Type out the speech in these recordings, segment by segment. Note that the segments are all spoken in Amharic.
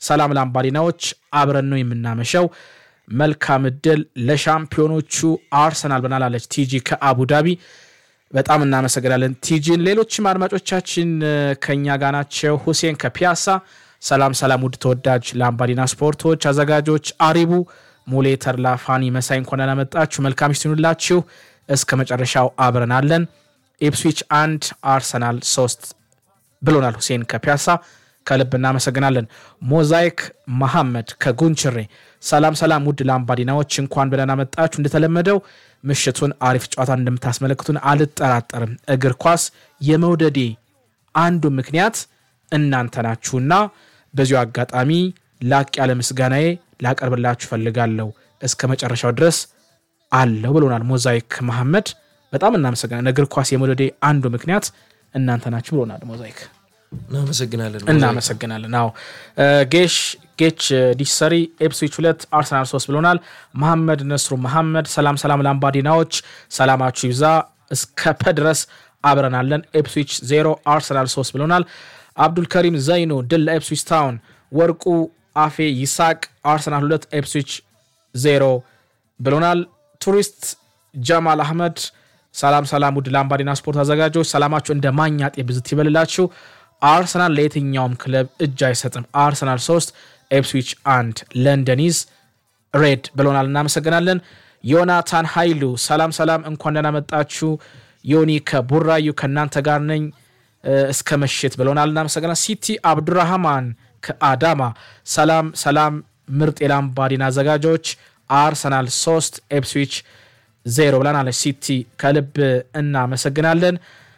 ሰላም ላምባዲናዎች፣ አብረን ነው የምናመሸው። መልካም እድል ለሻምፒዮኖቹ አርሰናል ብናላለች ቲጂ ከአቡዳቢ በጣም እናመሰግናለን ቲጂን። ሌሎችም አድማጮቻችን ከኛ ጋር ናቸው። ሁሴን ከፒያሳ ሰላም ሰላም፣ ውድ ተወዳጅ ላምባዲና ስፖርቶች አዘጋጆች አሪቡ ሙሌ፣ ተድላ፣ ፋኒ መሳይ እንኳን ደህና መጣችሁ። መልካም ይስኑላችሁ። እስከ መጨረሻው አብረን አለን። ኢፕስዊች አንድ አርሰናል ሶስት ብሎናል ሁሴን ከፒያሳ ከልብ እናመሰግናለን። ሞዛይክ መሐመድ ከጉንችሬ ሰላም ሰላም፣ ውድ ላምባዲናዎች እንኳን በደህና መጣችሁ። እንደተለመደው ምሽቱን አሪፍ ጨዋታ እንደምታስመለክቱን አልጠራጠርም። እግር ኳስ የመውደዴ አንዱ ምክንያት እናንተ ናችሁና በዚሁ አጋጣሚ ላቅ ያለ ምስጋናዬ ላቀርብላችሁ ፈልጋለሁ። እስከ መጨረሻው ድረስ አለው ብሎናል ሞዛይክ መሐመድ። በጣም እናመሰግናለን። እግር ኳስ የመውደዴ አንዱ ምክንያት እናንተ ናችሁ ብሎናል ሞዛይክ። እናመሰግናለን እናመሰግናለን። አዎ ጌሽ ጌች ዲሰሪ ኤፕስዊች ሁለት አርሰናል ሶስት ብሎናል። መሐመድ ነስሩ መሐመድ ሰላም ሰላም ላምባዲናዎች ሰላማችሁ ይብዛ እስከ ፐ ድረስ አብረናለን። ኤፕስዊች ዜሮ አርሰናል ሶስት ብሎናል። አብዱልከሪም ዘይኑ ድል ለኤፕስዊች ታውን። ወርቁ አፌ ይሳቅ አርሰናል ሁለት ኤፕስዊች ዜሮ ብሎናል። ቱሪስት ጀማል አህመድ ሰላም ሰላም ውድ ላምባዲና ስፖርት አዘጋጆች ሰላማችሁ እንደ ማኛጤ ብዝት ይበልላችሁ። አርሰናል ለየትኛውም ክለብ እጅ አይሰጥም። አርሰናል 3 ኤፕስዊች 1 ለንደኒዝ ሬድ ብሎናል። እናመሰግናለን። ዮናታን ኃይሉ ሰላም ሰላም፣ እንኳን ደህና መጣችሁ። ዮኒ ከቡራዩ ከእናንተ ጋር ነኝ እስከ ምሽት ብሎናል። እናመሰግናል። ሲቲ አብዱራህማን ከአዳማ ሰላም ሰላም፣ ምርጥ የላምባዲና አዘጋጆች አርሰናል 3 ኤፕስዊች ዜሮ ብላናለች። ሲቲ ከልብ እናመሰግናለን።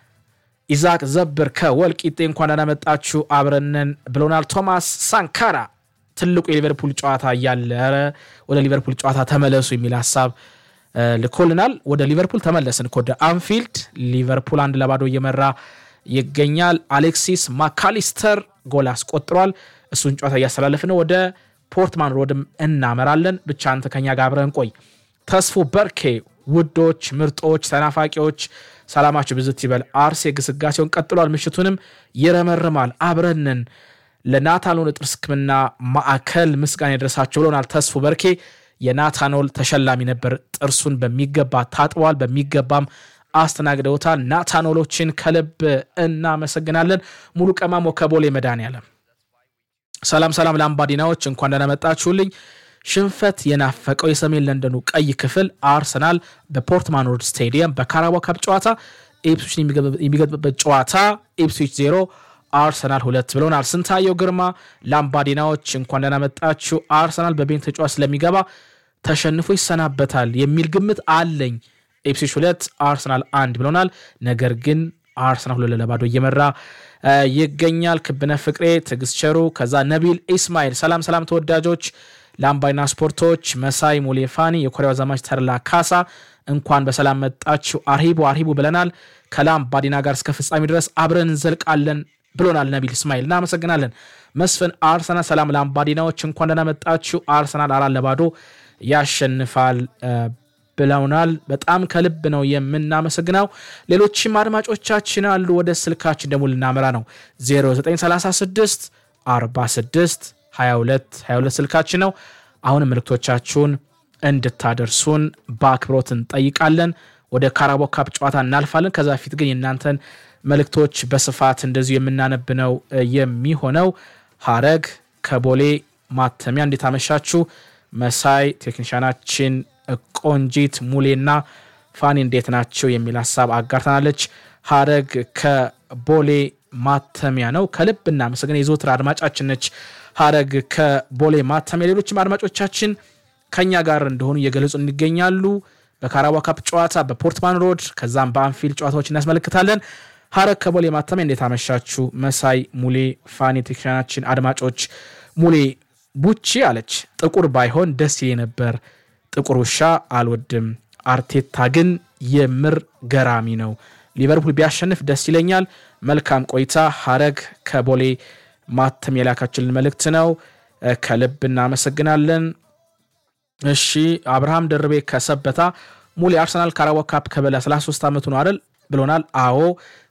ኢዛቅ ዘብር ከወልቂጤ እንኳን ደህና መጣችሁ አብረንን ብሎናል። ቶማስ ሳንካራ ትልቁ የሊቨርፑል ጨዋታ እያለ ኧረ ወደ ሊቨርፑል ጨዋታ ተመለሱ የሚል ሀሳብ ልኮልናል። ወደ ሊቨርፑል ተመለስን እኮ ወደ አንፊልድ። ሊቨርፑል አንድ ለባዶ እየመራ ይገኛል። አሌክሲስ ማካሊስተር ጎል አስቆጥሯል። እሱን ጨዋታ እያስተላለፍን ወደ ፖርትማን ሮድም እናመራለን። ብቻ አንተ ከኛ ጋር አብረን ቆይ። ተስፎ በርኬ ውዶች፣ ምርጦች፣ ተናፋቂዎች ሰላማችሁ ብዝት ይበል። አርሴ ግስጋሴውን ቀጥሏል። ምሽቱንም ይረመርማል። አብረንን ለናታኖል ጥርስ ሕክምና ማዕከል ምስጋና የደረሳቸው ብሎናል። ተስፎ በርኬ የናታኖል ተሸላሚ ነበር። ጥርሱን በሚገባ ታጥበዋል፣ በሚገባም አስተናግደውታል። ናታኖሎችን ከልብ እናመሰግናለን። ሙሉ ቀማሞ ከቦሌ መድኃኔዓለም ሰላም ሰላም ላምባዲናዎች እንኳን ደህና መጣችሁልኝ። ሽንፈት የናፈቀው የሰሜን ለንደኑ ቀይ ክፍል አርሰናል በፖርትማን ሮድ ስቴዲየም በካራባኦ ካፕ ጨዋታ ኢፕስዊችን የሚገጥምበት ጨዋታ ኢፕስዊች ዜሮ አርሰናል ሁለት ብሎናል። ስንታየው ግርማ ላምባዲናዎች እንኳን ደህና መጣችሁ። አርሰናል በቤን ተጫዋች ስለሚገባ ተሸንፎ ይሰናበታል የሚል ግምት አለኝ። ኢፕስዊች ሁለት አርሰናል አንድ ብሎናል። ነገር ግን አርሰናል ሁለት ለባዶ እየመራ ይገኛል። ክብነ ፍቅሬ፣ ትዕግስት ቸሩ፣ ከዛ ነቢል ኢስማኤል ሰላም ሰላም ተወዳጆች ላምባዲና ስፖርቶች መሳይ ሙሌፋኒ የኮሪያው ዘማች ተርላ ካሳ እንኳን በሰላም መጣችሁ። አርሂቡ አርሂቡ ብለናል። ከላምባዲና ጋር እስከ ፍጻሜ ድረስ አብረን እንዘልቃለን ብሎናል ነቢል እስማኤል እናመሰግናለን። መስፍን አርሰናል ሰላም ላምባዲናዎች እንኳን ደህና መጣችሁ። አርሰናል አራት ለባዶ ያሸንፋል ብለውናል። በጣም ከልብ ነው የምናመሰግነው። ሌሎችም አድማጮቻችን አሉ። ወደ ስልካችን ደግሞ ልናመራ ነው 0936 46 22 22 ስልካችን ነው። አሁንም ምልክቶቻችሁን እንድታደርሱን በአክብሮት እንጠይቃለን። ወደ ካራባኦ ካፕ ጨዋታ እናልፋለን። ከዛ በፊት ግን የእናንተን መልእክቶች በስፋት እንደዚሁ የምናነብ ነው የሚሆነው። ሀረግ ከቦሌ ማተሚያ እንዴት አመሻችሁ? መሳይ ቴክኒሻናችን፣ ቆንጂት ሙሌና ፋኒ እንዴት ናቸው የሚል ሀሳብ አጋርተናለች። ሀረግ ከቦሌ ማተሚያ ነው። ከልብ እናመሰግን። የዘወትር አድማጫችን ነች። ሀረግ ከቦሌ ማተሚያ። ሌሎችም አድማጮቻችን ከኛ ጋር እንደሆኑ እየገለጹ እንገኛሉ። በካራባኦ ካፕ ጨዋታ በፖርትማን ሮድ ከዛም በአንፊልድ ጨዋታዎች እናስመለክታለን። ሀረግ ከቦሌ ማተሚያ እንዴት አመሻችሁ? መሳይ ሙሌ፣ ፋኒ ቴክኒሻናችን፣ አድማጮች ሙሌ ቡቺ አለች። ጥቁር ባይሆን ደስ ይሌ ነበር። ጥቁር ውሻ አልወድም። አርቴታ ግን የምር ገራሚ ነው። ሊቨርፑል ቢያሸንፍ ደስ ይለኛል። መልካም ቆይታ። ሀረግ ከቦሌ ማተም የላካችልን መልእክት ነው። ከልብ እናመሰግናለን። እሺ አብርሃም ደርቤ ከሰበታ ሙሉ የአርሰናል ካራባኦ ካፕ ከበላ 33 ዓመቱ ነው አይደል ብሎናል። አዎ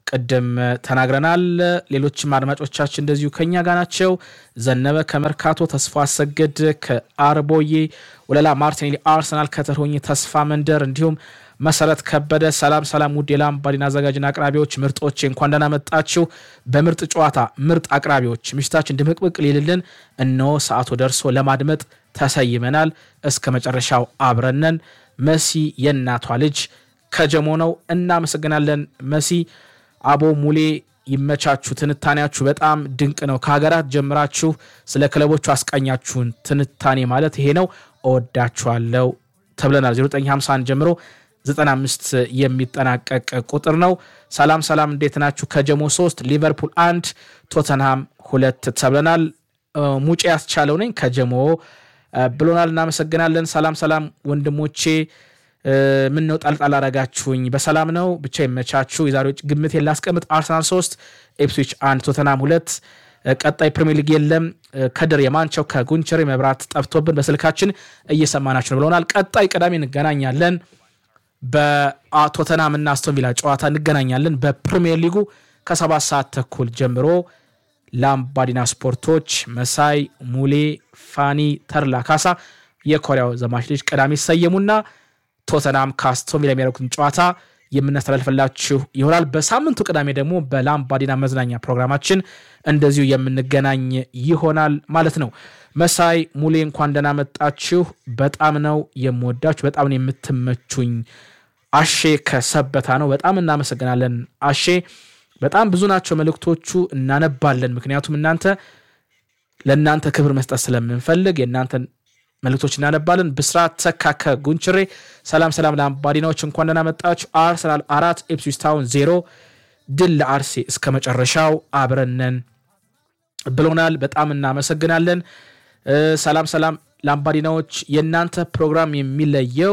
ቅድም ተናግረናል። ሌሎችም አድማጮቻችን እንደዚሁ ከኛ ጋር ናቸው። ዘነበ ከመርካቶ፣ ተስፋ አሰግድ ከአርቦዬ፣ ወለላ ማርቲኔሊ አርሰናል ከተርሆኝ ተስፋ መንደር እንዲሁም መሰረት ከበደ ሰላም ሰላም፣ ውድ የላምባዲና አዘጋጅና አቅራቢዎች ምርጦቼ እንኳን ደህና መጣችሁ። በምርጥ ጨዋታ ምርጥ አቅራቢዎች ምሽታችን ድምቅምቅ ሊልልን እነሆ ሰዓቱ ደርሶ ለማድመጥ ተሰይመናል። እስከ መጨረሻው አብረነን። መሲ የእናቷ ልጅ ከጀሞ ነው። እናመሰግናለን መሲ። አቦ ሙሌ ይመቻችሁ። ትንታኔያችሁ በጣም ድንቅ ነው። ከሀገራት ጀምራችሁ ስለ ክለቦቹ አስቃኛችሁን ትንታኔ ማለት ይሄ ነው። እወዳችኋለሁ ተብለናል። 0951 ጀምሮ 95 የሚጠናቀቅ ቁጥር ነው። ሰላም ሰላም፣ እንዴት ናችሁ? ከጀሞ 3 ሊቨርፑል አንድ ቶተንሃም ሁለት ተብለናል። ሙጬ ያስቻለው ነኝ ከጀሞ ብሎናል። እናመሰግናለን። ሰላም ሰላም ወንድሞቼ ምን ነው ጣልጣል አረጋችሁኝ? በሰላም ነው ብቻ ይመቻችሁ። የዛሬው ግምት ላስቀምጥ። አርሰናል 3 ኤፕስዊች አንድ ቶተናም ሁለት ቀጣይ ፕሪሚየር ሊግ የለም። ከድር የማንቸው ከጉንቸሬ መብራት ጠፍቶብን በስልካችን እየሰማናችሁ ነው ብለውናል። ቀጣይ ቅዳሜ እንገናኛለን። በቶተናም እና አስቶን ቪላ ጨዋታ እንገናኛለን። በፕሪሚየር ሊጉ ከሰባት ሰዓት ተኩል ጀምሮ ላምባዲና ስፖርቶች መሳይ ሙሌ፣ ፋኒ ተርላ ካሳ የኮሪያው ዘማች ልጅ ቅዳሜ ይሰየሙና ቶተናም ከአስቶን ቪላ የሚያደርጉትን ጨዋታ የምናስተላልፍላችሁ ይሆናል። በሳምንቱ ቅዳሜ ደግሞ በላምባዲና መዝናኛ ፕሮግራማችን እንደዚሁ የምንገናኝ ይሆናል ማለት ነው። መሳይ ሙሌ እንኳን ደህና መጣችሁ። በጣም ነው የምወዳችሁ፣ በጣም ነው የምትመቹኝ። አሼ ከሰበታ ነው። በጣም እናመሰግናለን አሼ። በጣም ብዙ ናቸው መልእክቶቹ፣ እናነባለን። ምክንያቱም እናንተ ለእናንተ ክብር መስጠት ስለምንፈልግ የእናንተን መልእክቶች እናነባለን። ብስራት ተካ ከጉንችሬ ሰላም ሰላም ለአምባዲናዎች እንኳን ደህና መጣችሁ። አርሰናል አራት ኢፕስዊች ታውን ዜሮ ድል ለአርሴ እስከ መጨረሻው አብረነን ብሎናል። በጣም እናመሰግናለን። ሰላም ሰላም ለአምባዲናዎች የእናንተ ፕሮግራም የሚለየው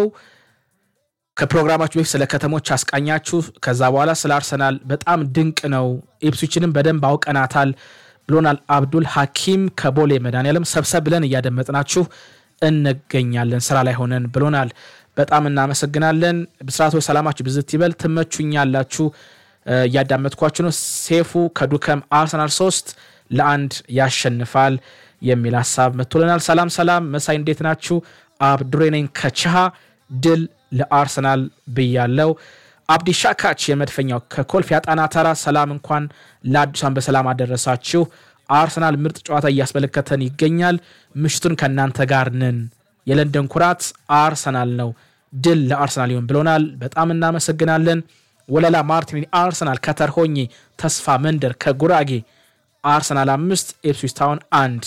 ከፕሮግራማችሁ በፊት ስለ ከተሞች አስቃኛችሁ፣ ከዛ በኋላ ስለ አርሰናል በጣም ድንቅ ነው። ኢፕስዊችንም በደንብ አውቀናታል ብሎናል። አብዱል ሐኪም ከቦሌ መድኃኒዓለም ሰብሰብ ብለን እያደመጥናችሁ እንገኛለን ስራ ላይ ሆነን ብሎናል። በጣም እናመሰግናለን። ብስራቶች ሰላማችሁ ብዝት ይበል። ትመቹኛላችሁ፣ እያዳመጥኳችሁ ነው። ሴፉ ከዱከም አርሰናል ሶስት ለአንድ ያሸንፋል የሚል ሀሳብ መጥቶልናል። ሰላም ሰላም፣ መሳይ እንዴት ናችሁ? አብዱሬ ነኝ ከችሃ ድል ለአርሰናል ብያለው። አብዲ ሻካች የመድፈኛው ከኮልፌ አጣና ተራ ሰላም፣ እንኳን ለአዲሷን በሰላም አደረሳችሁ። አርሰናል ምርጥ ጨዋታ እያስመለከተን ይገኛል። ምሽቱን ከእናንተ ጋር ነን። የለንደን ኩራት አርሰናል ነው። ድል ለአርሰናል ይሆን ብሎናል። በጣም እናመሰግናለን። ወለላ ማርቲን አርሰናል ከተርሆኜ ተስፋ መንደር ከጉራጌ አርሰናል አምስት ኤፕስዊች ታውን አንድ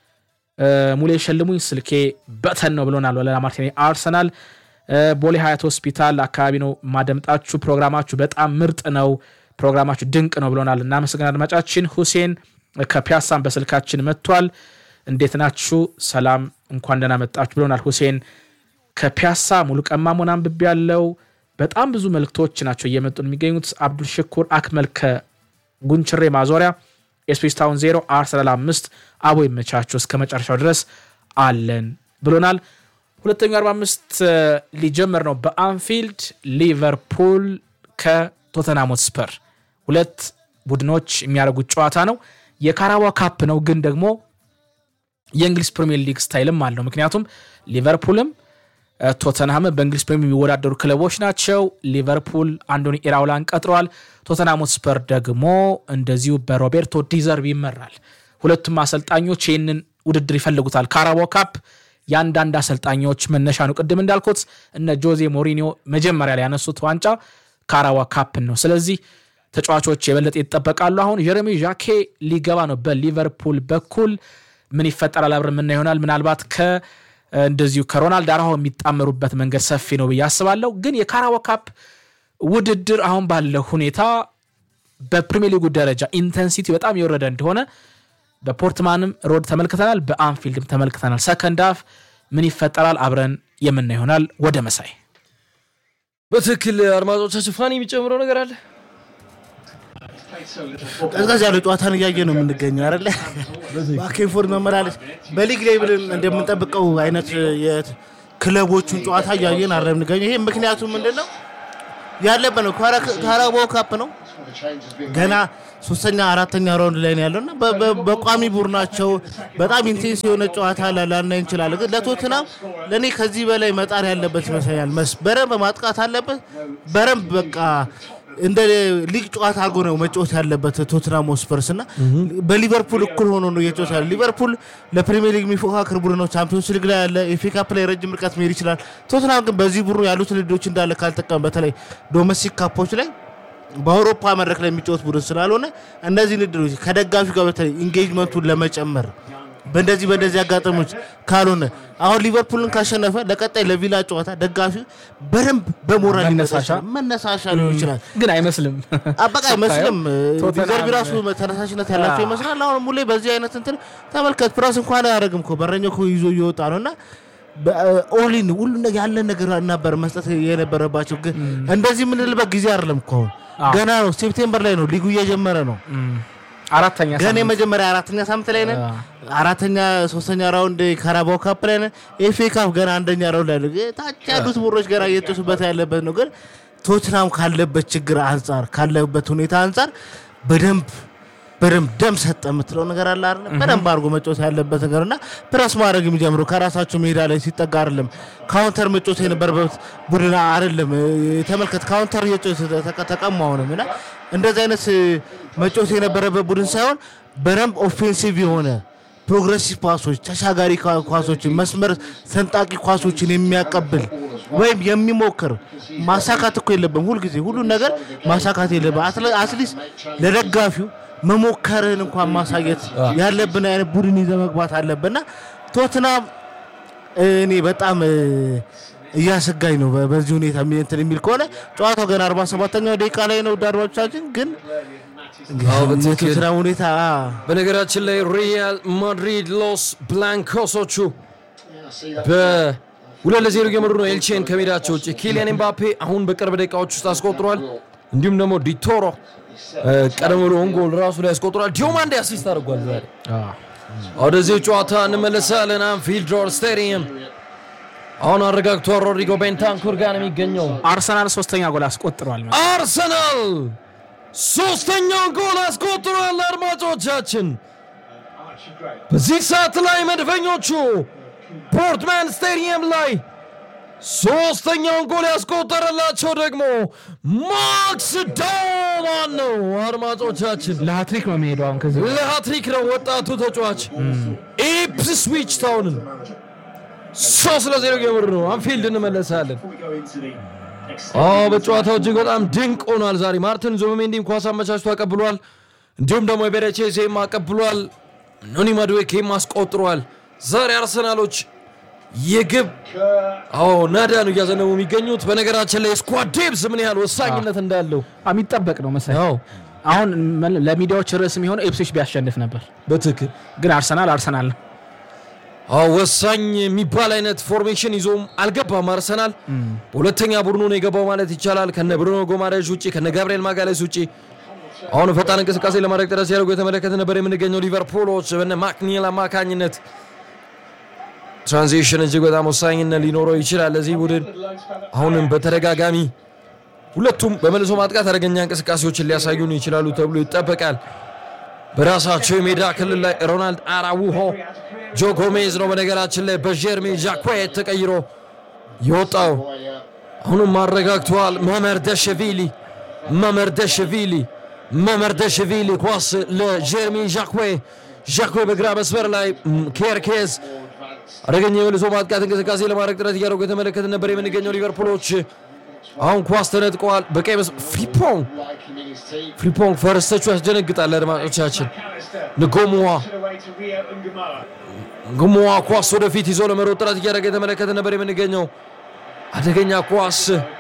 ሙሌ ሸልሙኝ ስልኬ በተን ነው ብሎናል። ወለላ ማርቲን አርሰናል ቦሌ ሀያት ሆስፒታል አካባቢ ነው ማደምጣችሁ። ፕሮግራማችሁ በጣም ምርጥ ነው፣ ፕሮግራማችሁ ድንቅ ነው ብሎናል። እናመሰግን አድማጫችን ሁሴን ከፒያሳን በስልካችን መጥቷል። እንዴት ናችሁ? ሰላም እንኳን ደህና መጣችሁ ብሎናል ሁሴን ከፒያሳ። ሙሉ ቀማሞን አንብቤ ያለው በጣም ብዙ መልክቶች ናቸው እየመጡ የሚገኙት። አብዱል ሽኩር አክመል ከጉንችሬ ማዞሪያ ኤስፔስ ታውን ዜሮ አርሰናል አምስት አቦ ይመቻችሁ እስከ መጨረሻው ድረስ አለን ብሎናል። ሁለተኛው 45 ሊጀመር ነው በአንፊልድ ሊቨርፑል ከቶተናም ሆትስፐር ሁለት ቡድኖች የሚያደርጉት ጨዋታ ነው። የካራባ ካፕ ነው፣ ግን ደግሞ የእንግሊዝ ፕሪሚየር ሊግ ስታይልም አለው። ምክንያቱም ሊቨርፑልም ቶተንሃም በእንግሊዝ ፕሪሚየር የሚወዳደሩ ክለቦች ናቸው። ሊቨርፑል አንዶኒ ኢራውላን ቀጥረዋል። ቶተንሃም ሆትስፐር ደግሞ እንደዚሁ በሮቤርቶ ዲዘርቢ ይመራል። ሁለቱም አሰልጣኞች ይህንን ውድድር ይፈልጉታል። ካራባው ካፕ የአንዳንድ አሰልጣኞች መነሻ ነው። ቅድም እንዳልኩት እነ ጆዜ ሞሪኒዮ መጀመሪያ ላይ ያነሱት ዋንጫ ካራዋ ካፕን ነው። ስለዚህ ተጫዋቾች የበለጠ ይጠበቃሉ። አሁን ጀረሚ ዣኬ ሊገባ ነው በሊቨርፑል በኩል ምን ይፈጠራል አብረን የምና ይሆናል። ምናልባት እንደዚሁ ከሮናልድ አራሆ የሚጣመሩበት መንገድ ሰፊ ነው ብዬ አስባለሁ። ግን የካራዋ ካፕ ውድድር አሁን ባለው ሁኔታ በፕሪሚየር ሊጉ ደረጃ ኢንተንሲቲ በጣም የወረደ እንደሆነ በፖርትማንም ሮድ ተመልክተናል፣ በአንፊልድም ተመልክተናል። ሰከንድ ሀፍ ምን ይፈጠራል አብረን የምና ይሆናል። ወደ መሳይ በትክክል አድማጮቻችን፣ ፋኒ የሚጨምረው ነገር አለ። ቀዝቀዝ ያለ ጨዋታን እያየ ነው የምንገኘው አይደለ? ባኬንፎርድ መመላለስ በሊግ ላይ ብለን እንደምንጠብቀው አይነት የክለቦቹን ጨዋታ እያየን አረ የምንገኘው ይሄ ምክንያቱ ምንድን ነው ያለበት ነው። ካራባኦ ካፕ ነው ገና ሶስተኛ አራተኛ ራውንድ ላይ ነው ያለው እና በ- በ- በቋሚ ቡድናቸው በጣም ኢንቴንስ የሆነ ጨዋታ ላ- ላናይ እንችላለን። ግን ለቶትናም ለእኔ ከዚህ በላይ መጣር ያለበት ይመስለኛል። መስ በረንብ ማጥቃት አለበት። በረንብ በቃ እንደ ሊግ ጨዋታ አድርጎ ነው መጫወት ያለበት ቶትናም ስፐርስ እና በሊቨርፑል እኩል ሆኖ ነው እየጫወት ያለ። ሊቨርፑል ለፕሪሚየር ሊግ የሚፎካክር ቡድን ነው። ቻምፒዮንስ ሊግ ላይ ያለ ኤፍ ኤ ካፕ ላይ ረጅም ርቀት መሄድ ይችላል። ቶትናም ግን በዚህ ቡድኑ ያሉት ልዶች እንዳለ ካልጠቀም በተለይ ዶሜስቲክ ካፖች ላይ በአውሮፓ መድረክ ላይ የሚጫወት ቡድን ስላልሆነ እነዚህ ንድሮች ከደጋፊ ጋር በተለይ ኢንጌጅመንቱን ለመጨመር በእንደዚህ በእንደዚህ አጋጣሚዎች ካልሆነ አሁን ሊቨርፑልን ካሸነፈ ለቀጣይ ለቪላ ጨዋታ ደጋፊ በደንብ በሞራል ሊመጣ መነሳሻ? ይችላል። መነሳሻ ሊሆን ይችላል። ግን አይመስልም። አበቃ አይመስልም። ቶተንሃም- ሪዘርቭ ራሱ ተነሳሽነት ያላቸው አዎ። ይመስላል። አሁን ሙሌ በዚህ አይነት እንትን ተመልከት፣ ፕራስ እንኳን አያደርግም እኮ በረኛው እኮ ይዞ እየወጣ ነው እና ኦሊን ሁሉ ነገር ያለን ነገር ነበር መስጠት የነበረባቸው። ግን እንደዚህ የምንልበት ጊዜ አይደለም እኮ አሁን አዎ። ገና ነው። ሴፕቴምበር ላይ ነው ሊጉ እየጀመረ ነው። እም፣ አራተኛ ገና ሳምንት። የመጀመሪያ አራተኛ ሳምንት ላይ ነን። አዎ። አራተኛ ሶስተኛ ራውንድ ካራባው ካፕ ላይ ነን። ኤፍ ኤ ካፕ ገና አንደኛ ራውንድ ላይ ነው። ታች ያሉት ቡድኖች ገና እየተሱበት ያለበት ነው። ግን ቶትናም ካለበት ችግር አንጻር ካለበት ሁኔታ አንጻር በደንብ በደንብ ደም ሰጠ የምትለው ነገር አለ አይደል? በደንብ አድርጎ መጫወት ያለበት ነገር እና ፕረስ ማድረግ የሚጀምሩ ከራሳቸው ሜዳ ላይ ሲጠጋ አይደለም። ካውንተር መጫወት የነበረበት ቡድን አይደለም። ተመልከት፣ ካውንተር እየጫወተ ተቀማ አሁንም እና እንደዚህ አይነት መጫወት የነበረበት ቡድን ሳይሆን በደንብ ኦፌንሲቭ የሆነ ፕሮግሬሲቭ ፓሶች፣ ተሻጋሪ ኳ- ኳሶችን፣ መስመር ሰንጣቂ ኳሶችን የሚያቀብል ወይም የሚሞክር ማሳካት እኮ የለብም። ሁልጊዜ ሁሉን ነገር ማሳካት የለብም። አትለ- አትሊስት ለደጋፊው መሞከርን እንኳን ማሳየት ያለብን አይነት ቡድን ይዘ መግባት አለብንና ቶትናም እኔ በጣም እ፣ እያሰጋኝ ነው። በ- በዚህ ሁኔታ የሚ- እንትን የሚል ከሆነ ጨዋታው ገና 47ኛው ደቂቃ ላይ ነው። ውድ አድማጮቻችን ግን አዎ፣ በትክክል። የቶትናም ሁኔታ በነገራችን ላይ ሪያል ማድሪድ ሎስ ብላንኮሶቹ በሁለት ለዜሮ እየመሩ ነው ኤልቼን ከሜዳቸው ውጭ። ኪሊያን ኤምባፔ አሁን በቅርብ ደቂቃዎች ውስጥ አስቆጥሯል። እንዲሁም ደግሞ ዲቶሮ እ፣ ቀደም ብሎ ጎል ራሱ ላይ አስቆጥሯል። ዲዮማንዴ አሲስት አድርጓል ዛሬ አዎ። ወደዚህ ጨዋታ እንመለሳለን። አንፊልድ ሮድ ስታዲየም አሁን አረጋግቷል። ሮድሪጎ ቤንታንኩር ጋር ነው የሚገኘው። አርሰናል ሶስተኛ ጎል አስቆጥሯል። አርሰናል ሶስተኛውን ጎል አስቆጥሯል። አድማጮቻችን በዚህ ሰዓት ላይ መድፈኞቹ ፖርትማን ስቴዲየም ላይ ሶስተኛውን ጎል ያስቆጠረላቸው ደግሞ ማክስ ዳውማን ነው። አድማጮቻችን ለሀትሪክ ነው የሚሄደው አሁን ከዚህ ለሃትሪክ ነው ወጣቱ ተጫዋች ኢፕስዊች ታውንን ሶስት ለዜሮ እየመሩ ነው። አንፊልድ እንመለሳለን። አዎ በጨዋታው እጅግ በጣም ድንቅ ሆኗል። ዛሬ ማርቲን ዙቢሜንዲም ኳስ አመቻችቶ አቀብሏል። እንዲሁም ደግሞ የቤሬቼዜም አቀብሏል። ኖኒ ማዱዌኬም አስቆጥሯል። ዛሬ አርሰናሎች የግብ አዎ ናዳ ነው እያዘነቡ የሚገኙት። በነገራችን ላይ ስኳድ ዴብዝ ምን ያህል ወሳኝነት እንዳለው የሚጠበቅ ነው መሰለኝ። አዎ አሁን መ- ለሚዲያዎች ርዕስ የሚሆነው ኤፕሶች ቢያሸንፍ ነበር፣ በትክክል ግን አርሰናል አርሰናል ነው። አዎ ወሳኝ የሚባል አይነት ፎርሜሽን ይዞም አልገባም አርሰናል። በሁለተኛ ቡድኑ ነው የገባው ማለት ይቻላል። ከነ ብሩኖ ጎማሬዥ ውጭ ከነ ጋብርኤል ማጋሌስ ውጭ አሁን ፈጣን እንቅስቃሴ ለማድረግ ጥረት ሲያደርጉ የተመለከተ ነበር የምንገኘው። ሊቨርፑሎች በነ ማክኒል አማካኝነት ትራንዚሽን እጅግ በጣም ወሳኝነት ሊኖረው ይችላል ለዚህ ቡድን። አሁንም በተደጋጋሚ ሁለቱም በመልሶ ማጥቃት አደገኛ እንቅስቃሴዎችን ሊያሳዩን ይችላሉ ተብሎ ይጠበቃል። በራሳቸው የሜዳ ክልል ላይ ሮናልድ አራውሆ ጆ ጎሜዝ ነው በነገራችን ላይ በጀርሜ ዣኳየት ተቀይሮ የወጣው። አሁንም አረጋግተዋል። መመር ደሸቪሊ መመር ደሸቪሊ መመር ደሸቪሊ ኳስ ለጀርሜ ዣክዌ ዣክዌ በግራ መስመር ላይ ም፣ ኬርኬዝ አደገኛ የመልሶ ማጥቃት እንቅስቃሴ ለማድረግ ጥረት እያደረጉ የተመለከትን ነበር የምንገኘው ሊቨርፑሎች አሁን ኳስ ተነጥቀዋል። በቀይ መስመር ፍሪፖንግ ፍሪፖንግ ፈረስተቹ ያስደነግጣል። አድማጮቻችን ንጎሙዋ ንጎሙዋ ኳስ ወደፊት ይዞ ለመሮጥ ጥረት እያደረገ የተመለከትን ነበር የምንገኘው አደገኛ ኳስ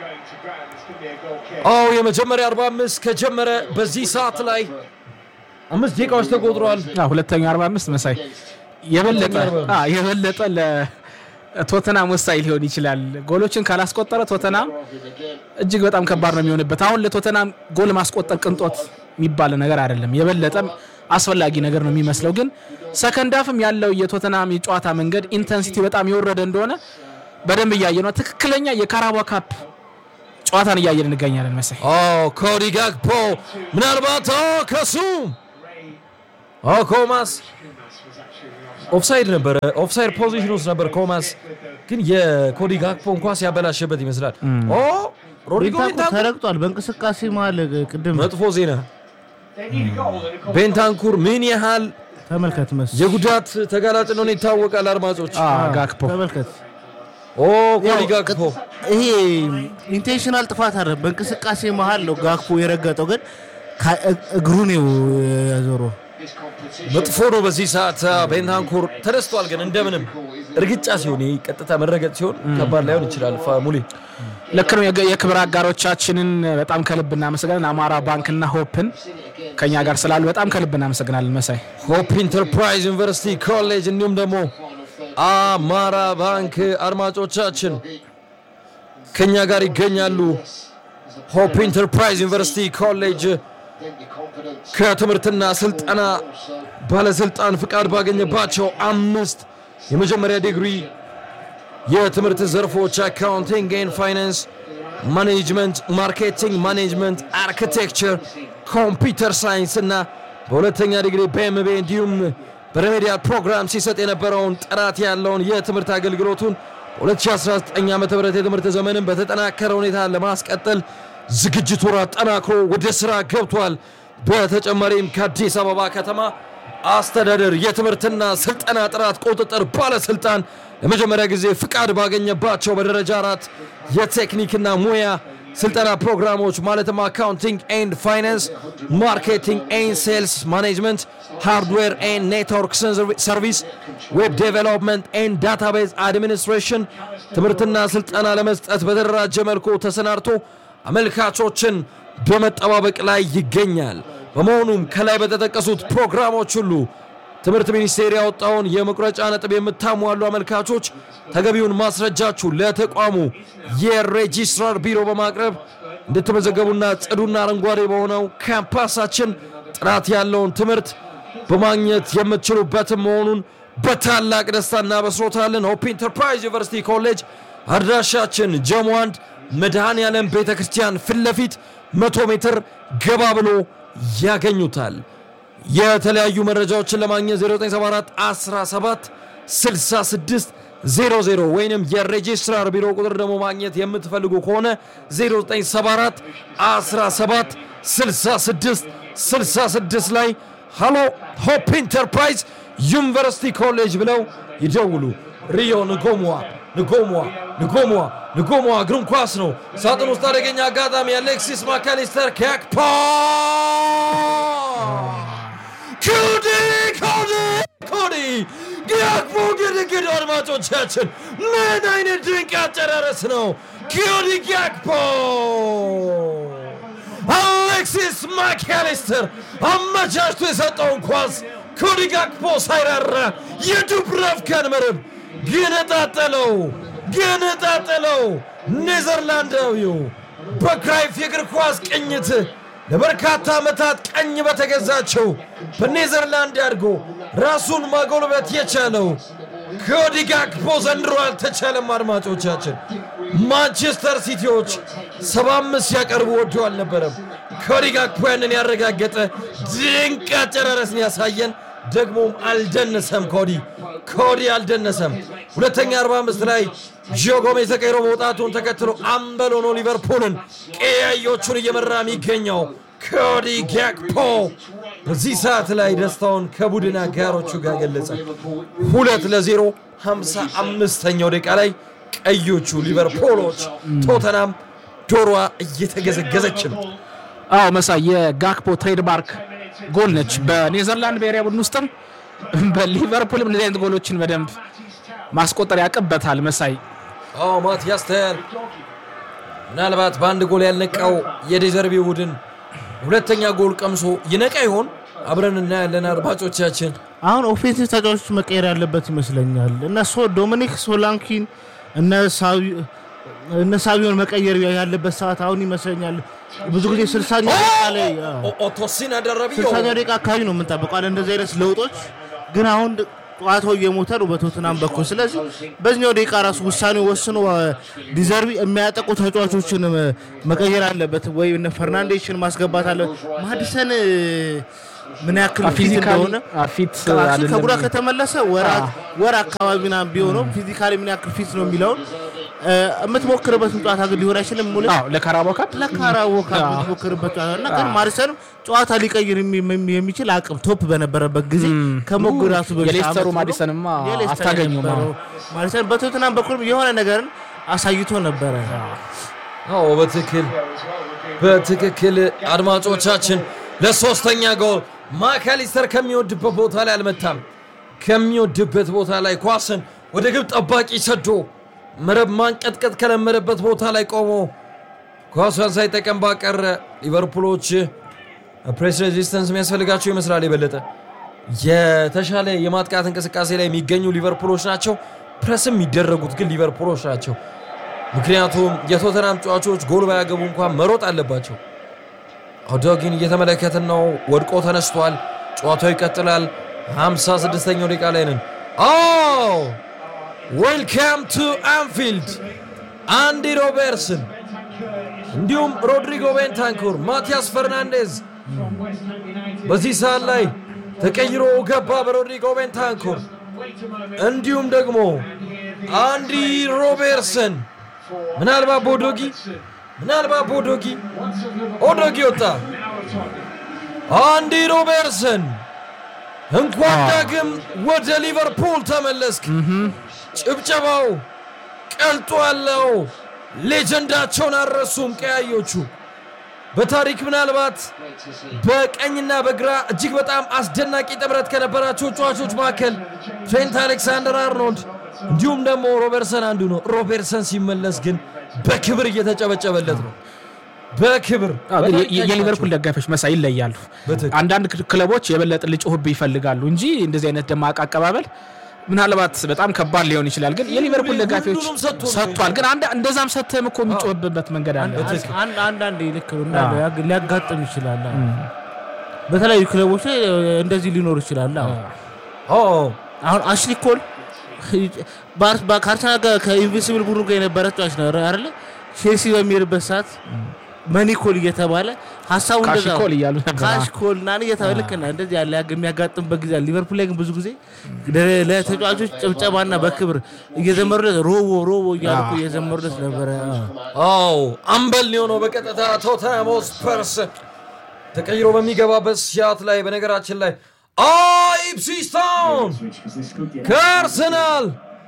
አዎ የመጀመሪያ 45 ከጀመረ በዚህ ሰዓት ላይ አምስት ደቂቃዎች ተቆጥረዋል። አዎ፣ ሁለተኛው 45 መሳይ የበለጠ ሁለተኛው አዎ፣ የበለጠ ለቶተናም ወሳኝ ሊሆን ይችላል። ጎሎችን ካላስቆጠረ ቶተናም እጅግ በጣም ከባድ ነው የሚሆንበት። አሁን ለቶተናም ጎል ማስቆጠር ቅንጦት የሚባል ነገር አይደለም፣ የበለጠም አስፈላጊ ነገር ነው የሚመስለው። ግን ሰከንድ አፍም ያለው የቶተናም የጨዋታ መንገድ ኢንተንሲቲ በጣም የወረደ እንደሆነ በደንብ እያየ ነው። ትክክለኛ የካራባ ካፕ ጨዋታን እያየን እንገኛለን መሳይ ኮዲ ጋክፖ ምናልባት ከሱም ኮማስ ኦፍሳይድ ነበረ። ኦፍሳይድ ፖዚሽን ውስጥ ነበር ኮማስ፣ ግን የኮዲ ጋክፖን ኳስ ያበላሸበት ይመስላል። ኦ ሮድሪጎ ቤንታንኩር ቤንታንኩር ተረግጧል በእንቅስቃሴ መሀል ቅድም መጥፎ ዜና። ቤንታንኩር ምን ያህል ተመልከት መስ የጉዳት ተጋላጭ እንደሆነ ይታወቃል። አድማጮች አ፣ ጋክፖ ተመልከት ኦ ኮዲ ያው ጋክፖ ይሄ ኢንቴንሽናል ጥፋት አለ በእንቅስቃሴ መሀል ነው ጋክፖ የረገጠው ግን ከ- እግሩ ነው ያዞረው መጥፎ ነው። በዚህ ሰዓት ቤንታንኩር ተደስቷል፣ ግን እንደምንም እርግጫ ሲሆን ይሄ ቀጥታ መረገጥ ሲሆን ከባድ ላይሆን ይችላል። ሙሌ ልክ ነው። የገ- የክብር አጋሮቻችንን በጣም ከልብ እናመሰግናለን። አማራ ባንክና ሆፕን ከኛ ጋር ስላሉ በጣም ከልብ እናመሰግናለን መሳይ። ሆፕ ኢንተርፕራይዝ ዩኒቨርሲቲ ኮሌጅ እንዲሁም ደግሞ አማራ ባንክ አድማጮቻችን ከኛ ጋር ይገኛሉ። ሆፕ ኢንተርፕራይዝ ዩኒቨርሲቲ ኮሌጅ ከትምህርትና ስልጠና ባለስልጣን ፍቃድ ባገኘባቸው አምስት የመጀመሪያ ዲግሪ የትምህርት ዘርፎች አካውንቲንግ ኤንድ ፋይናንስ፣ ማኔጅመንት፣ ማርኬቲንግ ማኔጅመንት፣ አርኪቴክቸር፣ ኮምፒውተር ሳይንስ እና በሁለተኛ ዲግሪ በኤምቤ እንዲሁም በሬሜዲያል ፕሮግራም ሲሰጥ የነበረውን ጥራት ያለውን የትምህርት አገልግሎቱን በ2019 ዓ ም የትምህርት ዘመንን በተጠናከረ ሁኔታ ለማስቀጠል ዝግጅቱን አጠናክሮ ወደ ስራ ገብቷል። በተጨማሪም ከአዲስ አበባ ከተማ አስተዳደር የትምህርትና ስልጠና ጥራት ቁጥጥር ባለስልጣን ለመጀመሪያ ጊዜ ፍቃድ ባገኘባቸው በደረጃ አራት የቴክኒክና ሙያ ስልጠና ፕሮግራሞች ማለትም አካውንቲንግ ኤንድ ፋይናንስ፣ ማርኬቲንግ ኤንድ ሴልስ ማኔጅመንት፣ ሃርድዌር ኤንድ ኔትወርክ ሰርቪስ፣ ዌብ ዴቨሎፕመንት ኤንድ ዳታቤዝ አድሚኒስትሬሽን ትምህርትና ስልጠና ለመስጠት በተደራጀ መልኩ ተሰናድቶ አመልካቾችን በመጠባበቅ ላይ ይገኛል። በመሆኑም ከላይ በተጠቀሱት ፕሮግራሞች ሁሉ ትምህርት ሚኒስቴር ያወጣውን የመቁረጫ ነጥብ የምታሟሉ አመልካቾች ተገቢውን ማስረጃችሁ ለተቋሙ የሬጂስትራር ቢሮ በማቅረብ እንድትመዘገቡና ጽዱና አረንጓዴ በሆነው ካምፓሳችን ጥራት ያለውን ትምህርት በማግኘት የምትችሉበትም መሆኑን በታላቅ ደስታ እናበስሮታለን። ሆፕ ኢንተርፕራይዝ ዩኒቨርሲቲ ኮሌጅ አድራሻችን ጀሞ አንድ መድኃኔ ዓለም ቤተ ክርስቲያን ፊት ለፊት መቶ ሜትር ገባ ብሎ ያገኙታል። የተለያዩ መረጃዎችን ለማግኘት 0974 17 66 00 ወይንም የሬጂስትራር ቢሮ ቁጥር ደግሞ ማግኘት የምትፈልጉ ከሆነ 0974 17 66 66 ላይ ሃሎ ሆፕ ኢንተርፕራይዝ ዩኒቨርሲቲ ኮሌጅ ብለው ይደውሉ። ሪዮ ንጎሟ ንጎሟ ንጎሟ ንጎሟ እግሩን ኳስ ነው። ሳጥን ውስጥ አደገኛ አጋጣሚ አሌክሲስ ማካሊስተር ከያክፓ ኮዲ ኮዲ ኮዲ ጊያክፖ ግድግድ አድማጮቻችን፣ ምን አይነት ድንቅ አጨራረስ ነው! ኮዲ ጊያክፖ አሌክሲስ ማካሊስተር አመቻችቶ የሰጠውን ኳስ ኮዲ ጋክፖ ሳይራራ የዱብራቭካን መረብ ገነጣጠለው ገነጣጠለው። ኔዘርላንዳዊው በክራይፍ የእግር ኳስ ቅኝት ለበርካታ ዓመታት ቀኝ በተገዛቸው በኔዘርላንድ አድጎ ራሱን ማጎልበት የቻለው ኮዲ ጋክፖ ዘንድሮ አልተቻለም። አድማጮቻችን ማንቸስተር ሲቲዎች 75 ሲያቀርቡ ወዶ አልነበረም። ኮዲ ጋክፖ ያንን ያረጋገጠ ድንቅ አጨራረስን ያሳየን ደግሞም አልደነሰም። ኮዲ ኮዲ አልደነሰም። ሁለተኛ 45 ላይ ጂዮ ጎሜዝ ተቀይሮ መውጣቱን ተከትሎ አምበል ሆኖ ሊቨርፑልን ቀያዮቹን እየመራ የሚገኘው ኮዲ ጋክፖ በዚህ ሰዓት ላይ ደስታውን ከቡድን አጋሮቹ ጋር ገለጸ። ሁለት ለዜሮ 55ኛው ደቂቃ ላይ ቀዮቹ ሊቨርፑሎች ቶተናም ዶሮዋ እየተገዘገዘች ነው። አዎ መሳይ የጋክፖ ትሬድማርክ ጎል ነች። በኔዘርላንድ ብሔራዊ ቡድን ውስጥም በሊቨርፑልም እንደዚህ አይነት ጎሎችን በደንብ ማስቆጠር ያቅበታል። መሳይ አዎ ማቲያስ ተያል ምናልባት በአንድ ጎል ያልነቃው የዴዘርቢ ቡድን ሁለተኛ ጎል ቀምሶ ይነቃ ይሆን? አብረን እናያለን አድማጮቻችን። አሁን ኦፌንሲቭ ተጫዋቾች መቀየር ያለበት ይመስለኛል። እነ ሶ ዶሚኒክ ሶላንኪን እነ ሳቢ- እነ ሳቢዮን መቀየር ያለበት ሰዓት አሁን ይመስለኛል። ብዙ ጊዜ ስልሳኛ ደቂቃ ላይ አዎ፣ ኦ- ኦቶሲን አደረቢዮ ስልሳኛ ደቂቃ አካባቢ ነው የምንጠብቀው አለ እንደዚህ አይነት ለውጦች። ግን አሁን ጨዋታው እየሞተ ነው በቶትናም በኩል። ስለዚህ በዚኛው ደቂቃ ራሱ ውሳኔ ወስኖ ዲዘርቢ የሚያጠቁ ተጫዋቾችን እ፣ መቀየር አለበት ወይ እነ ፈርናንዴሽን ማስገባት አለ። ማዲሰን እ፣ ምን ያክል ፊት ፊዚካሊ እንደሆነ ፊት አክቹዋሊ ከጉዳት አይደለም ከተመለሰ ወራት ወር አካባቢ ምናምን ቢሆነው ፊዚካሊ ምን ያክል ፊት ነው የሚለውን እ፣ የምትሞክርበትን ጨዋታ ግን ሊሆን አይችልም ሙሉ አዎ ለካራባው ካፕ ለካራቦ ካፕ የምትሞክርበት ጨዋታ እና ግን ማርሰንም ጨዋታ ሊቀይር የሚ- የሚችል አቅም ቶፕ በነበረበት ጊዜ ከመጎዳቱ በፊት የሌስተሩ ዓመት ብሎ ማዲሰንማ የሌስተር አታገኙም። የነበረው ማዲሰን በቶትናም በኩል የሆነ ነገርን አሳይቶ ነበረ። አዎ በትክክል በትክክል አድማጮቻችን፣ ለሶስተኛ ጎል ማካሊስተር ከሚወድበት ቦታ ላይ አልመታም። ከሚወድበት ቦታ ላይ ኳስን ወደ ግብ ጠባቂ ሰዶ መረብ ማንቀጥቀጥ ከለመደበት ቦታ ላይ ቆሞ ኳሷን ሳይጠቀም ባቀረ ሊቨርፑሎች ፕሬስ ሬዚስተንስ የሚያስፈልጋቸው ይመስላል። የበለጠ የተሻለ የማጥቃት እንቅስቃሴ ላይ የሚገኙ ሊቨርፑሎች ናቸው። ፕረስም የሚደረጉት ግን ሊቨርፑሎች ናቸው። ምክንያቱም የቶተናም ጨዋቾች ጎል ባያገቡ እንኳን መሮጥ አለባቸው። አውዶጊን እየተመለከትን ነው። ወድቆ ተነስቷል። ጨዋታው ይቀጥላል። 56ኛው ደቂቃ ላይ ነን። ኦ ዌልካም ቱ አንፊልድ አንዲ ሮበርትስን እንዲሁም ሮድሪጎ ቤንታንኩር፣ ማቲያስ ፈርናንዴዝ በዚህ ሰዓት ላይ ተቀይሮ ገባ በሮድሪጎ ቤንታንኩር እንዲሁም ደግሞ አንዲ ሮቤርትሰን ምናልባት ቦዶጊ ምናልባት ቦዶጊ ኦዶጊ ወጣ። አንዲ ሮቤርትሰን እንኳን ዳግም ወደ ሊቨርፑል ተመለስክ። ጭብጨባው ቀልጦ ያለው ሌጀንዳቸውን አልረሱም ቀያዮቹ። በታሪክ ምናልባት በቀኝና በግራ እጅግ በጣም አስደናቂ ጥምረት ከነበራቸው ተጫዋቾች መካከል ትሬንት አሌክሳንደር አርኖልድ እንዲሁም ደግሞ ሮበርትሰን አንዱ ነው። ሮበርትሰን ሲመለስ ግን በክብር እየተጨበጨበለት ነው። በክብር አዎ፣ ግን የ- የ- የሊቨርፑል ደጋፊዎች መሳይ ይለያሉ። በትክክል። አንዳንድ ክል- ክለቦች የበለጠ ልጮህብ ይፈልጋሉ እንጂ እንደዚህ አይነት ደማቅ አቀባበል ምናልባት በጣም ከባድ ሊሆን ይችላል። ግን የሊቨርፑል ደጋፊዎች ሁሉንም ሰጥቶ ነው ሰጥቷል። ግን አንድ እንደዛም ሰጥተህም እኮ የሚጮህብበት መንገድ አለ። አንድ አንዳንዴ ልክ ነው እንዳለው ያግ- ሊያጋጥም ይችላል። አዎ። በተለያዩ ክለቦች ላይ እንደዚህ ሊኖር ይችላል። አዎ። ኦ አሁን አሽሊ ኮል ባር- ባ- ከአርሰናል ጋር ከኢንቪንሲብል ቡድኑ ጋር የነበረ ተጫዋች ነው አይደለ? ቼልሲ በሚሄድበት ሰዓት መኒኮል እየተባለ ሀሳቡ እንደዛ ነው። ካሽኮል እያሉ ነበር። ካሽኮል እና እየተባለ ልክ ነህ። እንደዚህ ያለ ያግ- የሚያጋጥምበት ጊዜ አለ። ሊቨርፑል ላይ ግን ብዙ ጊዜ ለ- ለተጫዋቾች ጭብጨባና በክብር እየዘመሩለት ሮቦ ሮቦ እያሉ እኮ እየዘመሩለት ነበረ። አዎ። አዎ አምበል የሆነው በቀጥታ ቶተንሃም ሆትስፐርስ ተቀይሮ በሚገባበት ሲያት ላይ በነገራችን ላይ ኢፕስዊች ታውን ከአርሰናል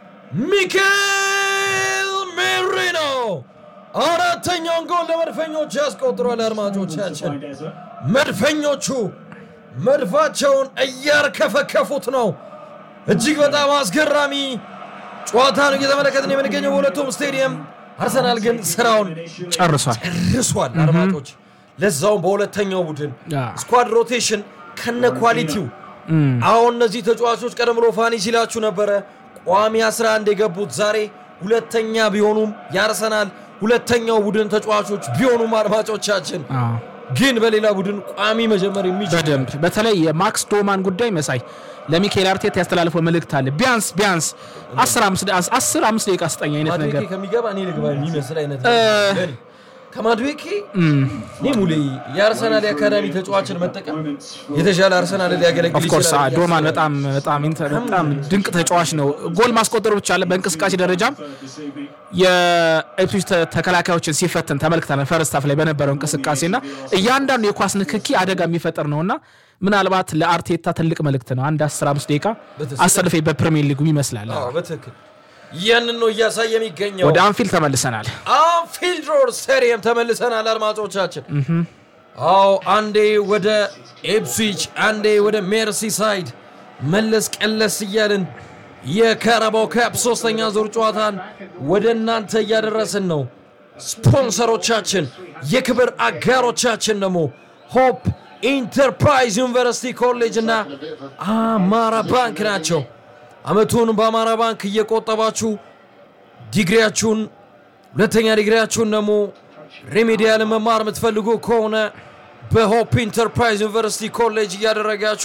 ሚኬል ሜሪኖ አራተኛውን ጎል ለመድፈኞች ያስቆጥሯል። አድማጮቻችን መድፈኞቹ መድፋቸውን እያርከፈከፉት ነው። እጅግ በጣም አስገራሚ ጨዋታ ነው እየተመለከትን የምንገኘው በሁለቱም ስቴዲየም። አርሰናል ግን ስራውን ጨርሷል። ርሷል። አድማጮች ለዛውም በሁለተኛው ቡድን አዎ። ስኳድ ሮቴሽን ከነ ኳሊቲው አሁን እነዚህ ተጫዋቾች ቀደም ብሎ ፋኒ ሲላችሁ ነበረ ቋሚ 11 የገቡት ዛሬ ሁለተኛ ቢሆኑም የአርሰናል ሁለተኛው ቡድን ተጫዋቾች ቢሆኑም አድማጮቻችን አዎ። ግን በሌላ ቡድን ቋሚ መጀመር የሚችል በደንብ በተለይ የማክስ ዶማን ጉዳይ መሳይ ለሚካኤል አርቴታ ያስተላልፈው መልእክት አለ። ቢያንስ ቢያንስ 10 አምስት ደቂቃ ስጠኝ አይነት ነገር ማድዌኬ ከሚገባ እኔ ልግባ የሚመስል አይነት ለእኔ። ከማድዌኬ እኔ ሙሌ የአርሰናል የአካዳሚ ተጫዋችን መጠቀም የተሻለ አርሰናል ሊያገለግል ኦፍኮርስ ይችላል ብዬ ዶማን አስባለሁ። በጣም በጣም ኢንተ- በጣም ድንቅ ተጫዋች ነው። ጎል ማስቆጠሩ ብቻ አለ። በእንቅስቃሴ ደረጃም የኢፕስዊች ተ- ተከላካዮችን ሲፈትን ተመልክተናል። ፈርስት ሃፍ ላይ በነበረው እንቅስቃሴና እያንዳንዱ የኳስ ንክኪ አደጋ የሚፈጥር ነውና ምናልባት ለአርቴታ ትልቅ መልእክት ነው። አንድ 15 ደቂቃ በትክክል። አሰልፌ በፕሪሚየር ሊጉም ይመስላል። አዎ በትክክል ያንን ነው እያሳየ የሚገኘው። ወደ አንፊልድ ተመልሰናል። አንፊልድ ሮድ ስታዲየም ተመልሰናል አድማጮቻችን። አዎ አንዴ ወደ ኤፕስዊች አንዴ ወደ ሜርሲሳይድ መለስ ቀለስ እያልን የካራባው ካፕ ሶስተኛ ዙር ጨዋታን ወደ እናንተ እያደረስን ነው። ስፖንሰሮቻችን የክብር አጋሮቻችን ደግሞ ሆፕ ኢንተርፕራይዝ ዩኒቨርሲቲ ኮሌጅ እና አማራ ባንክ ናቸው። አመቱን በአማራ ባንክ እየቆጠባችሁ ዲግሪያችሁን ሁለተኛ ዲግሪያችሁን ደግሞ ሬሜዲያል መማር የምትፈልጉ ከሆነ በሆፕ ኢንተርፕራይዝ ዩኒቨርሲቲ ኮሌጅ እያደረጋችሁ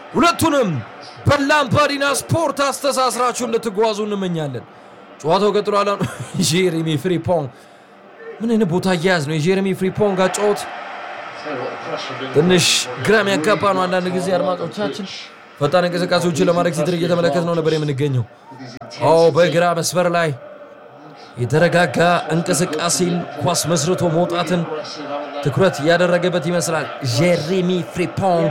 ሁለቱንም በላምፓዲና ስፖርት አስተሳስራችሁ እንድትጓዙ እንመኛለን። ጨዋታው ቀጥሏል። አሁን ጄሬሚ ፍሪፖንግ ምን አይነት ቦታ እያያዝ ነው? የጄሬሚ ፍሪፖንግ አጫወት ትንሽ ግራም ያጋባ ነው። አንዳንድ ጊዜ አድማጮቻችን ፈጣን እንቅስቃሴዎችን ለማድረግ ሲጥር እየተመለከት ነው ነበር የምንገኘው። አዎ በግራ መስመር ላይ የተረጋጋ እንቅስቃሴን ኳስ መስርቶ መውጣትን ትኩረት ያደረገበት ይመስላል። ጄሬሚ ፍሪፖንግ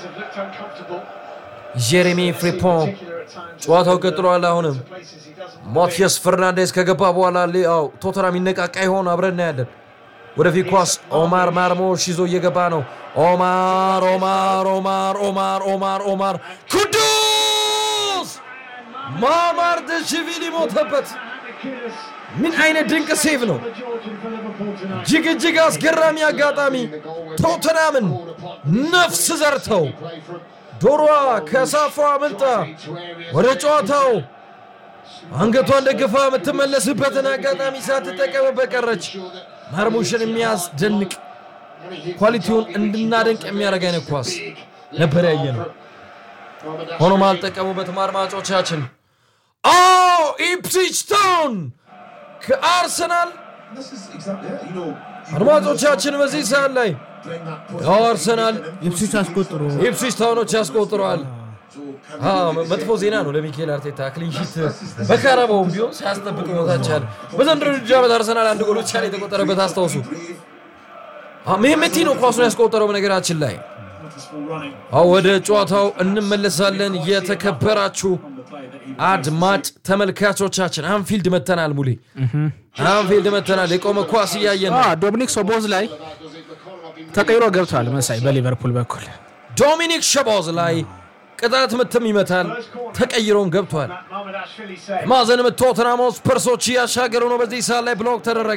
ጄሬሚ ፍሪፖንግ ጨዋታው ቀጥሏል። አሁንም ማቲያስ ፈርናንዴስ ከገባ በኋላ ሌአው ቶተናም ይነቃቃ ይሆን አብረን እናያለን። ወደፊት ኳስ ኦማር ማርሞሽ ይዞ እየገባ ነው። ኦማር ኦማር ኦማር ኦማር ኦማር ኦማር ኩዱስ ማማር ደሽቪሊ ሞተበት። ምን አይነት ድንቅ ሴቭ ነው! እጅግ እጅግ አስገራሚ አጋጣሚ። ቶተናምን ነፍስ ዘርተው ዶሮዋ ከሳፏ አምልጣ ወደ ጨዋታው አንገቷን ደግፋ የምትመለስበትን አጋጣሚ ሳትጠቀምበት ቀረች። ማርሙሽን የሚያስደንቅ ኳሊቲውን እንድናደንቅ የሚያደርግ አይነት ኳስ ነበር ያየ ነው። ሆኖም አልጠቀሙበትም አድማጮቻችን። አዎ ኢፕስዊች ታውን ከአርሰናል አድማጮቻችን በዚህ ሰዓት ላይ ያው አርሰናል ኢፕስዊች አስቆጥሮ ኢፕስዊች ታውኖች ያስቆጥረዋል። አዎ፣ መጥፎ ዜና ነው ለሚካኤል አርቴታ ክሊንሺት በካራባውም ቢሆን ሲያስጠብቅ ሞታቻል። በዘንድሮ ውድድር ዓመት አርሰናል አንድ ጎል ብቻ ነው የተቆጠረበት። አስታውሱ። ሜሜቲ ነው ኳሱን ያስቆጠረው። በነገራችን ላይ አዎ፣ ወደ ጨዋታው እንመለሳለን። የተከበራችሁ አድማጭ ተመልካቾቻችን አንፊልድ መተናል። ሙሌ አንፊልድ መተናል። የቆመ ኳስ እያየን ነው። ዶሚኒክ ሶቦዝ ላይ ተቀይሮ ገብቷል መሳይ በሊቨርፑል በኩል ዶሚኒክ ሸቦዝ ላይ ቅጣት ምትም ይመታል። ተቀይሮም ገብቷል። ማዕዘን ምት ቶተንሃም ስፐርሶች እያሻገሩ ነው። በዚህ ሰዓት ላይ ብሎክ ተደረገ።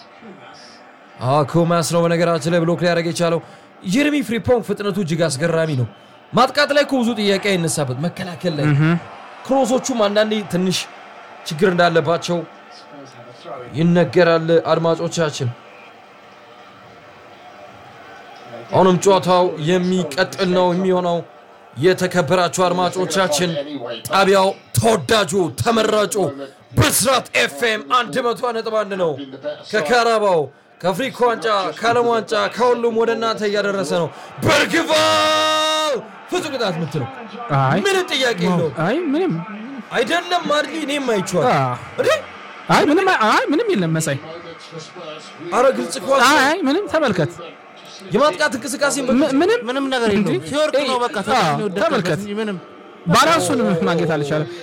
ኩማስ ነው በነገራችን ላይ ብሎክ ሊያደርግ የቻለው። ጀሬሚ ፍሪፖንግ ፍጥነቱ እጅግ አስገራሚ ነው። ማጥቃት ላይ እኮ ብዙ ጥያቄ አይነሳበት፣ መከላከል ላይ ክሮሶቹም አንዳንዴ ትንሽ ችግር እንዳለባቸው ይነገራል። አድማጮቻችን አሁንም ጨዋታው የሚቀጥል ነው የሚሆነው። የተከበራችሁ አድማጮቻችን ጣቢያው ተወዳጁ ተመራጩ ብስራት ኤፍኤም 101.1 ነው። ከካራባው ከአፍሪካ ዋንጫ ከዓለም ዋንጫ ከሁሉም ወደ እናንተ እያደረሰ ነው። በርግቫል ፍጹም ቅጣት ምት ነው። አይ ምንም ጥያቄ የለው። አይ ምንም አይደለም ማድሊ እኔም አይቼዋለሁ። አ፣ እንዴ አይ ምንም አይ ምንም የለም መሳይ አረ ግልጽ ኳስ ነው። አይ ምንም ተመልከት የማጥቃት እንቅስቃሴ ም- ምንም ምንም ነገር የለውም። ሲወርቅ ነው በቃ አዎ፣ ተመልከት ተመልከት። እንጂ ምንም ባላንሱን ማግኘት አልቻለም